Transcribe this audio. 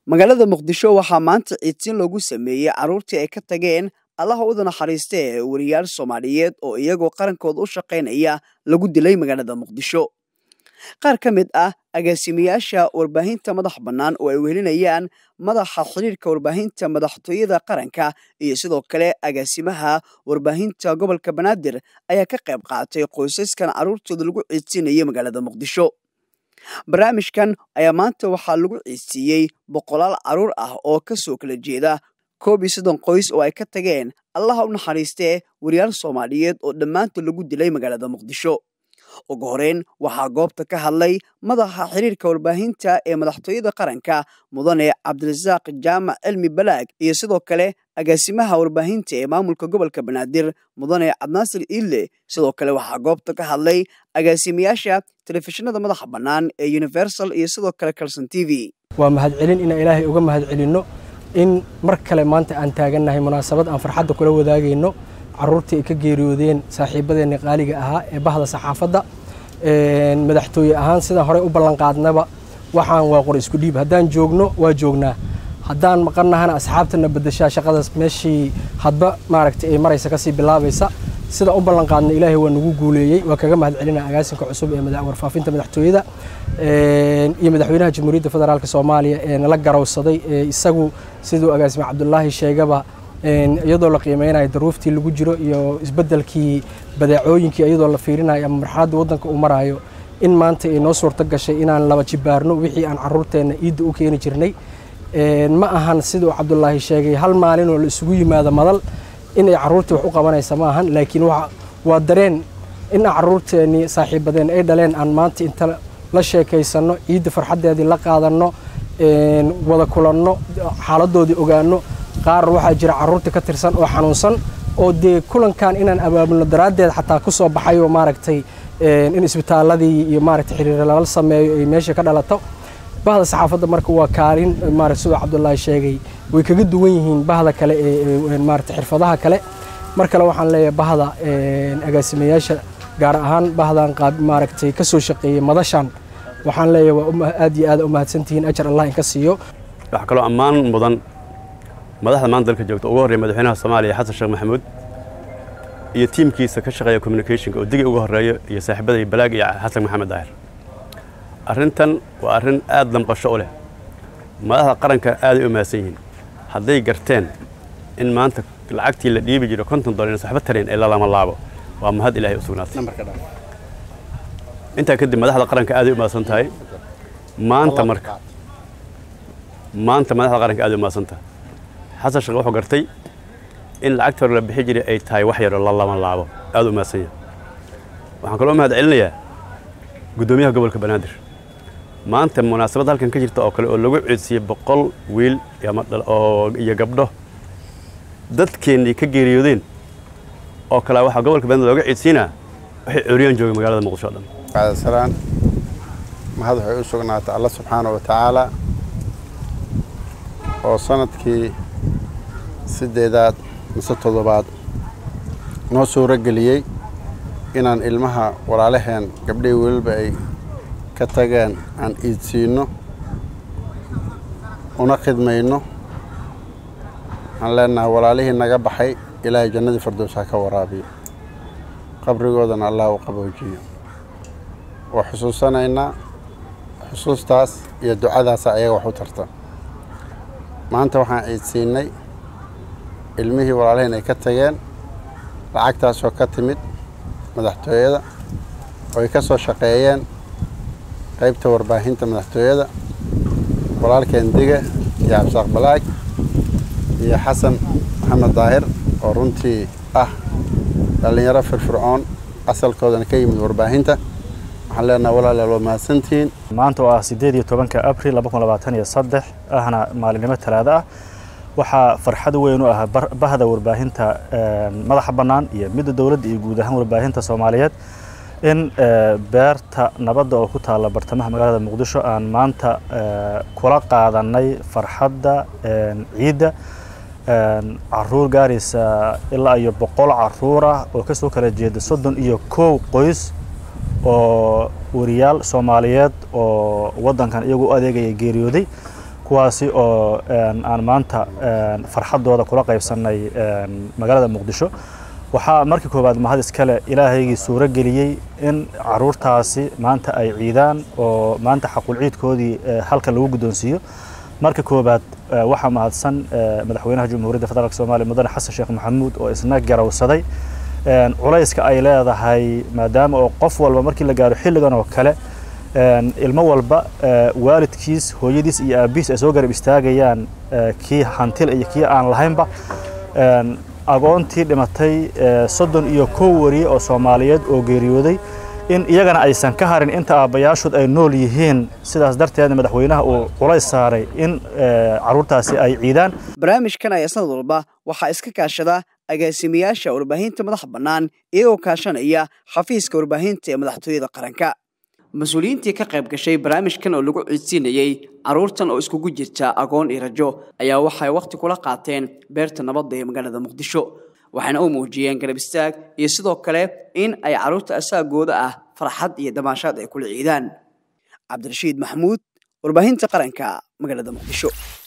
magaalada muqdisho waxaa maanta ciidsiin loogu sameeyey carruurtii ay ka tageen allaha uda naxariista ee weriyaal soomaaliyeed oo iyagoo qarankooda u shaqaynaya lagu dilay magaalada muqdisho qaar ka mid ah agaasimayaasha warbaahinta madax bannaan oo ay wehelinayaan madaxa xiriirka warbaahinta madaxtooyada qaranka iyo sidoo kale agaasimaha warbaahinta gobolka banaadir ayaa ka qayb qaatay qoysaskan carruurtooda lagu ciidsiinayay magaalada muqdisho barnaamijkan ayaa maanta waxaa lagu ciidsiiyey boqolaal carruur ah oo ka soo kala jeeda koob iyo soddon qoys oo ay ka tageen allaha u naxariistee weriyaal soomaaliyeed oo dhammaantood lagu dilay magaalada muqdisho ugu horeyn waxaa goobta ka hadlay madaxa xiriirka warbaahinta ee madaxtooyada qaranka mudane cabdirasaaq jaamac cilmi balaag iyo sidoo kale agaasimaha warbaahinta ee maamulka gobolka banaadir mudane cabdinaasir iille sidoo kale waxaa goobta ka hadlay agaasimayaasha telefishinada madaxa bannaan ee universal iyo sidoo kale calson t v waa mahadcelin inaan ilaahay uga mahadcelinno in mar kale maanta aan taagannahay munaasabad aan farxadda kula wadaagayno carruurtii ay ka geeriyoodeen saaxiibadeenna qaaliga ahaa ee bahda saxaafadda madaxtooye ahaan sidaan horey u ballanqaadnaba waxaan waa qor isku dhiib haddaan joogno waa joognaa haddaan maqannahana asxaabtana bedeshaa shaqadaas meeshii hadba maaragtay ay maraysa kasii bilaabaysa sida u ballanqaadna ilaahay waa nagu guuleeyey waa kaga mahadcelina agaasinka cusub ee warfaafinta madaxtooyada iyo madaxweynaha jamhuuriyadda federaalk soomaaliya ee nala garowsaday ee isagu siduu agaasime cabdulaahi sheegaba iyadoo la qiimeynayo daruuftii lagu jiro iyo isbedelkii badeecooyinkii iyadoo la fiirinayo ama marxaladda waddanka uu marayo in maanta ay noo suurto gashay inaan laba jibaarno wixii aan carruurteenna iidda u keeni jirnay ma ahan siduu cabdulaahi sheegay hal maalinoo la isugu yimaado madal inay carruurtii wax u qabanaysa ma ahan laakiin waa dareen in carruurteennii saaxiibadeen ay dhaleen aan maanta inta la sheekaysanno ciidda farxaddeedii la qaadanno wada kulanno xaaladoodii ogaanno qaar waxaa jira carruurta ka tirsan oo xanuunsan oo dee kulankan inaan abaabulno daraaddeed xataa ku soo baxayo maaragtay in isbitaaladii iyo maaragtay xiriir lala sameeyo ay meesha ka dhalato bahda saxaafadda marka waa kaalin maaragta siduu cabdullaahi sheegay way kaga duwan yihiin bahda kale ee maaragtay xirfadaha kale mar kale waxaan leeyahay bahda agaasimayaasha gaar ahaan bahdan qaab maaragtay ka soo shaqeeyey madashan waxaan leeyahay waa aad iyo aad u mahadsantihiin ajar allah inka siiyo waxaa kaloo ammaan mudan madaxda maanta dalka joogta ugu horreeya madaxweynaha soomaaliya xasan sheekh maxamuud iyo tiimkiisa ka shaqeeya communicationka oo digi ugu horreeyo iyo saaxiibadai balaag iyo xasan maxamed daahir arrintan waa arrin aad damqasho u leh madaxda qaranka aaday u mahadsan yihiin hadday garteen in maanta lacagtii la dhiibi jiro konton dolar inaysan waxba tarayn ee lalama laabo waa mahad ilaahay u sugnaatay intaa kadib madaxda qaranka aaday u mahadsan tahay maanta marka maanta madaxda qaranka aaday u mahadsan tahay xasan sheekh wuxuu gartay in lacagta hore la bixi jiray ay tahay wax yaroo la lama laabo aad u mahadsan yahay waxaan kaloo mahad celinayaa guddoomiyaha gobolka banaadir maanta munaasabad halkan ka jirta oo kale oo lagu ciidsiiyey boqol wiil iyo gabdho dadkeennii ka geeriyoodeen oo kale waxaa gobolka banaadir looga ciidsiinaa waxay cooriyaan joogay magaalada muqdisho o dhan bacdasalaan mahad waxay u sugnaatay alla subxaana wa tacaala oo sanadkii siddeedaad mise toddobaad noo suuro geliyey inaan ilmaha walaalaheen gabdhihii weliba ay ka tageen aan iidsiinno una khidmayno waxaan leenahay walaalihii naga baxay ilaahay jannadii fardows ha ka waraabiyo qabrigoodana allah u qaboojiyo waa xusuusanaynaa xusuustaas iyo ducadaasa ayaga wax u tarta maanta waxaan ciidsiinnay ilmihii walaalahiin ay ka tageen lacagtaasoo ka timid madaxtooyada oo ay ka soo shaqeeyeen qaybta warbaahinta madaxtooyada walaalkeen dige iyo cabdisaaq balaag iyo xasan maxamed daahir oo runtii ah dhallinyaro firfircoon asalkoodana ka yimid warbaahinta waxaan leenaha walaalayaal waa mahadsantihiin maanta oo ah siddeed iyo tobanka abril laba kun labaatan iyo saddex ahna maalinimo talaado ah waxaa farxad weyn u ah bahda warbaahinta madaxa bannaan iyo midda dowladda iyo guud ahaan warbaahinta soomaaliyeed in beerta nabadda oo ku taalla bartamaha magaalada muqdisho aan maanta kula qaadanay farxadda ciidda caruur gaaraysa ilaa iyo boqol caruur ah oo kasoo kala jeeda soddon iyo kow qoys oo wariyaal soomaaliyeed oo waddankan iyagu u adeegaya geeriyooday kuwaasi oo aan maanta farxaddooda kula qaybsannay magaalada muqdisho waxaa markii koowaad mahad iskale ilaahaygii suuro geliyey in caruurtaasi maanta ay ciidaan oo maanta xaqul ciidkoodii halkan lagu guddoonsiiyo marka koowaad waxaa mahadsan madaxweynaha jamhuuriyadda federaalk soomaaliya mudane xasan sheekh maxamuud oo isna garawsaday culayska ay leedahay maadaama oo qof walba markii la gaaro xilligan oo kale ilmo walba waalidkiis hooyadiis iyo aabbihiis ay soo garab istaagayaan kii hantila iyo kii aan lahaynba agoontii dhimatay soddon iyo kow wariye oo soomaaliyeed oo geeriyooday in iyagana aysan ka harin inta aabbayaashood ay nool yihiin sidaas darteedna madaxweynaha uu culays saaray in caruurtaasi ay ciidaan barnaamijkan ayaa sanad walba waxaa iska kaashada agaasimayaasha warbaahinta madaxa bannaan iyagoo kaashanaya xafiiska warbaahinta ee madaxtooyada qaranka mas-uuliyiintii ka qayb gashay barnaamijkan oo lagu ciidsiinayey carruurtan oo iskugu jirta agoon iyo rajo ayaa waxay wakhti kula qaateen beerta nabadda ee magaalada muqdisho waxayna u muujiyeen garab istaag iyo sidoo kale in ay carruurta asaagooda ah farxad iyo damaashaad ay kula ciidaan cabdirashiid maxamuud warbaahinta qaranka magaalada muqdisho